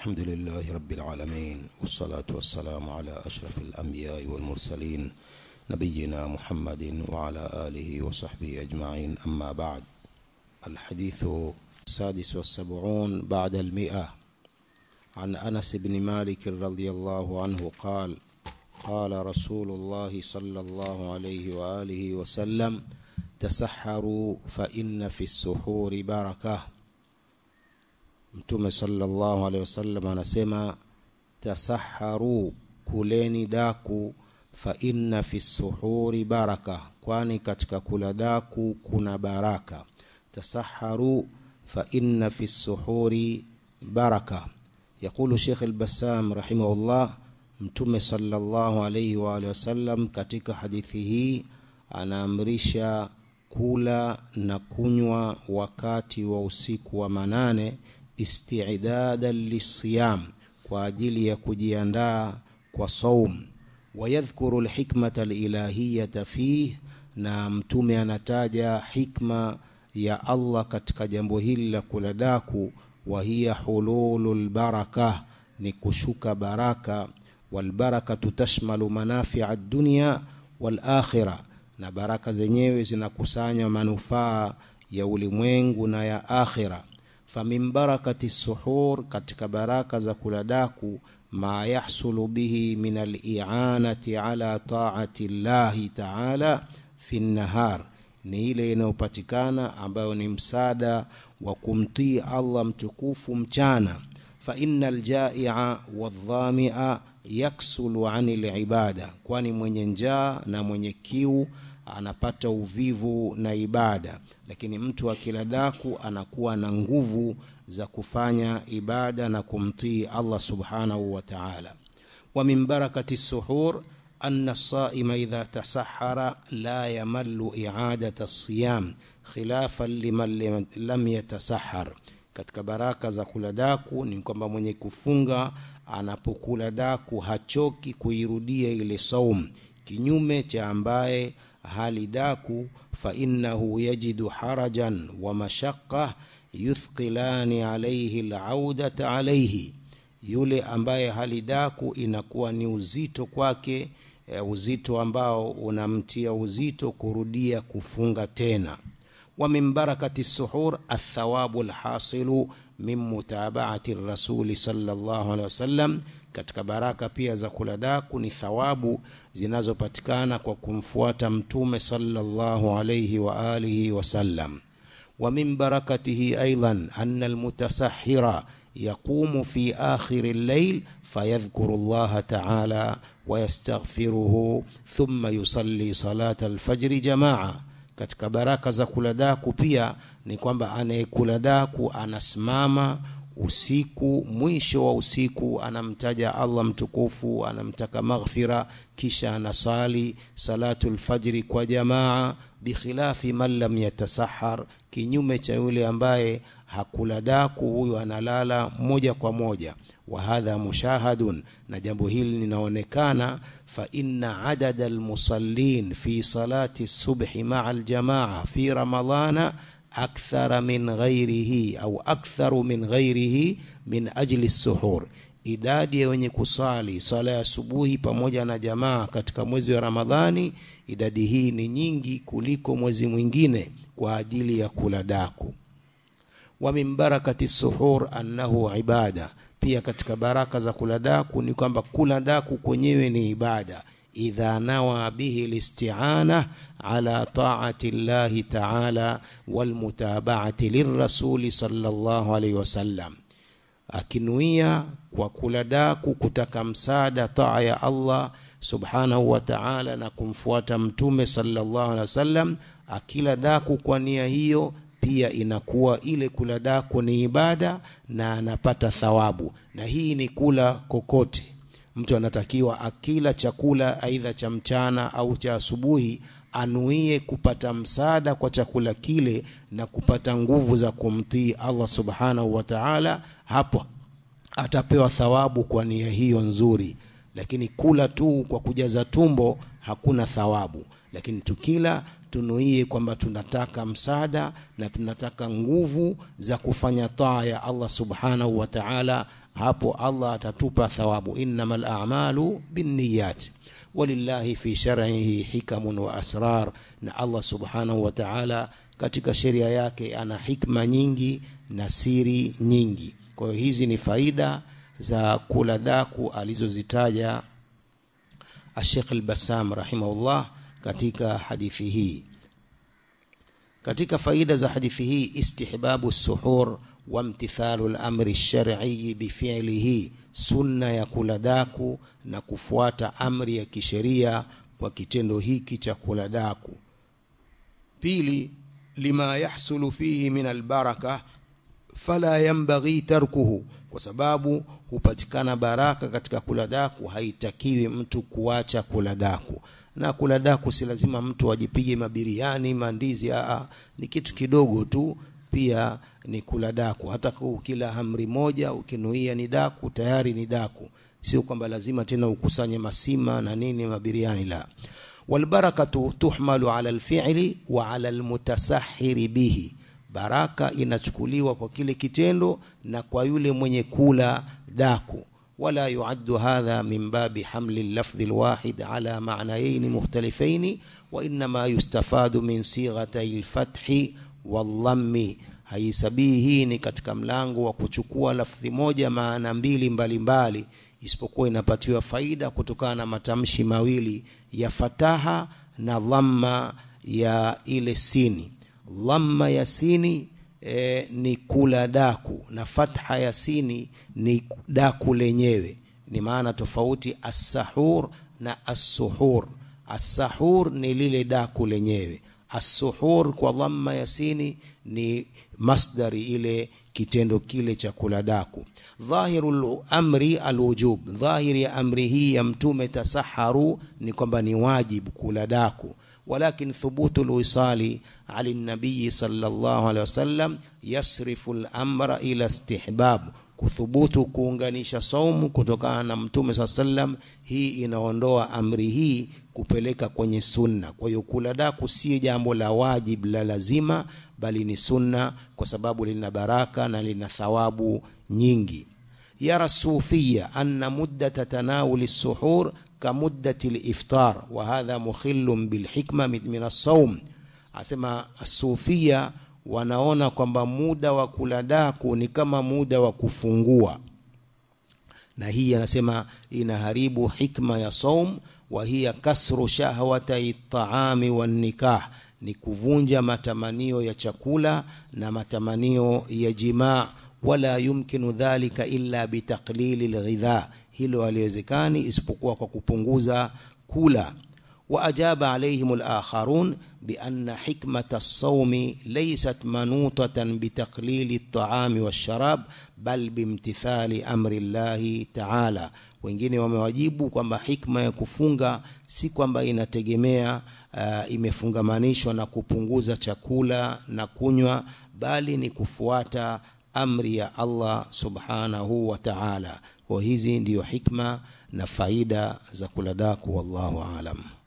الحمد لله رب العالمين والصلاة والسلام على أشرف الأنبياء والمرسلين نبينا محمد وعلى آله وصحبه أجمعين أما بعد الحديث السادس والسبعون بعد المئة عن أنس بن مالك رضي الله عنه قال قال رسول الله صلى الله عليه وآله وسلم تسحروا فإن في السحور بركة Mtume sallallahu alaihi wasallam anasema tasaharu, kuleni daku, fa inna fi suhuri baraka, kwani katika kula daku kuna baraka. Tasaharu fa inna fi suhuri baraka. Yaqulu Sheikh al-Bassam rahimahullah, Mtume sallallahu alaihi wa alihi wasallam katika hadithi hii anaamrisha kula na kunywa wakati wa usiku wa manane istidadan lisiyam, kwa ajili ya kujiandaa kwa saum. Wayadhkuru lhikmata lilahiyata fih, na mtume anataja hikma ya Allah katika jambo hili la kula daku. Wa hiya hululu lbaraka, ni kushuka baraka. Walbarakatu tashmalu manafia dunya walakhira, na baraka zenyewe zinakusanya manufaa ya ulimwengu na ya akhira famin barakati suhur, katika baraka za kula daku, ma yahsulu bihi min alianati ala taati llahi taala fi nnahar, ni ile inayopatikana ambayo ni msaada wa kumtii Allah mtukufu mchana. Fa inna aljaia wadhamia yaksulu ani libada, kwani mwenye njaa na mwenye kiu anapata uvivu na ibada, lakini mtu akila daku anakuwa na nguvu za kufanya ibada na kumtii Allah subhanahu wa ta'ala. Wa min barakati suhur anna saima idha tasahara la yamallu i'adata siyam khilafan liman lam yatasahar. Katika baraka za kula daku ni kwamba mwenye kufunga anapokula daku hachoki kuirudia ile saum, kinyume cha ambaye hali daku fa innahu yajidu harajan wa mashaqqa yuthqilani alayhi alaudata alayhi, yule ambaye hali daku inakuwa ni uzito kwake, e, uzito ambao unamtia uzito kurudia kufunga tena. Wa min barakati suhur athawabu alhasilu min mutabaati rasuli sallallahu alaihi wasallam katika baraka pia za kula daku ni thawabu zinazopatikana kwa kumfuata mtume sallallahu alayhi wa alihi wasallam. Wa min barakatihi aidan anna almutasahhira yaqumu fi akhir al-layl fayadhkuru Allah ta'ala wa yastaghfiruhu thumma yusalli salata al-fajr jamaa. Katika baraka za kula daku pia ni kwamba anayekula daku anasimama usiku mwisho wa usiku anamtaja Allah mtukufu, anamtaka maghfira, kisha anasali salatul fajri kwa jamaa, bikhilafi man lam yatasahar, kinyume cha yule ambaye hakula daku, huyo analala moja kwa moja. Wa hadha mushahadun, na jambo hili linaonekana. Fa inna adada almusallin fi salati subhi maa aljamaa fi ramadana akthara min ghairihi au aktharu min ghairihi min ajli suhur, idadi ya wenye kusali swala ya asubuhi pamoja na jamaa katika mwezi wa Ramadhani, idadi hii ni nyingi kuliko mwezi mwingine kwa ajili ya kula daku. Wa min barakati suhur annahu ibada, pia katika baraka za kula daku ni kwamba kula daku kwenyewe ni ibada idha nawa bihi listi'ana ala ta'ati llahi ta'ala walmutaba'ati lirrasuli sallallahu alayhi wasallam, akinuia kwa kula daku kutaka msaada taa ya Allah subhanahu wa ta'ala na kumfuata mtume sallallahu alayhi wasallam. Akila daku kwa nia hiyo pia inakuwa ile kula daku ni ibada na anapata thawabu, na hii ni kula kokote mtu anatakiwa akila chakula aidha cha mchana au cha asubuhi anuie kupata msaada kwa chakula kile na kupata nguvu za kumtii Allah subhanahu wa ta'ala. Hapo atapewa thawabu kwa nia hiyo nzuri, lakini kula tu kwa kujaza tumbo hakuna thawabu. Lakini tukila tunuie kwamba tunataka msaada na tunataka nguvu za kufanya taa ya Allah subhanahu wa ta'ala hapo Allah atatupa thawabu innamal a'malu binniyat walillahi fi shar'ihi hikamun wa asrar na Allah subhanahu wa ta'ala katika sheria yake ana hikma nyingi na siri nyingi kwa hiyo hizi ni faida za kula daku alizozitaja Sheikh Al-Bassam rahimahullah katika hadithi hii katika faida za hadithi hii istihbabu suhur wa imtithalu al-amri ash-shar'i bifi'lihi sunna ya kula daku na kufuata amri ya kisheria kwa kitendo hiki cha kula daku pili lima yahsulu fihi min albaraka fala yanbaghi tarkuhu kwa sababu hupatikana baraka katika kula daku haitakiwi mtu kuacha kula daku na kula daku si lazima mtu ajipige mabiriani mandizi aa ni kitu kidogo tu pia ni kula daku hata ukila amri moja ukinuia ni daku tayari ni daku sio kwamba lazima tena ukusanye masima na nini mabiriani la walbarakatu tuhmalu ala alfi'li wa ala almutasahhiri bihi baraka inachukuliwa kwa kile kitendo na kwa yule mwenye kula daku ولا يعد هذا من باب حمل اللفظ الواحد على معنيين مختلفين وإنما يستفاد من صيغتي الفتح والضم haisabii hii ni katika mlango wa kuchukua lafdhi moja maana mbili mbalimbali isipokuwa inapatiwa faida kutokana na matamshi mawili ya fataha na dhamma ya ile sini dhamma ya sini e, ni kula daku na fatha ya sini ni daku lenyewe ni maana tofauti as-sahur na as-suhur as-sahur ni lile daku lenyewe as-suhur kwa dhamma ya sini ni masdari ile kitendo kile cha kula daku dhahiru amri alwujub dhahiri ya amri hii ya mtume tasaharu ni kwamba ni wajibu kula daku ولكن ثبوت الوصال على النبي صلى الله عليه وسلم يصرف الأمر إلى استحباب kuthubutu kuunganisha saumu kutokana na mtume saa sallam hii inaondoa amri hii kupeleka kwenye sunna kwa hiyo kula daku si jambo la wajib la lazima bali ni sunna kwa sababu lina baraka na lina thawabu nyingi yara sufia anna muddata tanawuli suhur كمدة الإفطار وهذا مخل بالحكمة من الصوم asema asufia wanaona kwamba muda wa kula daku ni kama muda wa kufungua na hii anasema inaharibu hikma ya saum wa hiya kasru shahwata taami wan nikah ni kuvunja matamanio ya chakula na matamanio ya jimaa wala yumkinu dhalika illa bitaqlili alghidha hilo haliwezekani isipokuwa kwa kupunguza kula وأجاب عليهم الآخرون بأن حكمة الصوم ليست منوطة بتقليل الطعام والشراب بل بامتثال أمر الله تعالى wengine wamewajibu kwamba hikma ya kufunga si kwamba inategemea uh, imefungamanishwa na kupunguza chakula na kunywa bali ni kufuata amri ya Allah subhanahu wa ta'ala kwa hizi ndiyo hikma na faida za kula daku wallahu alam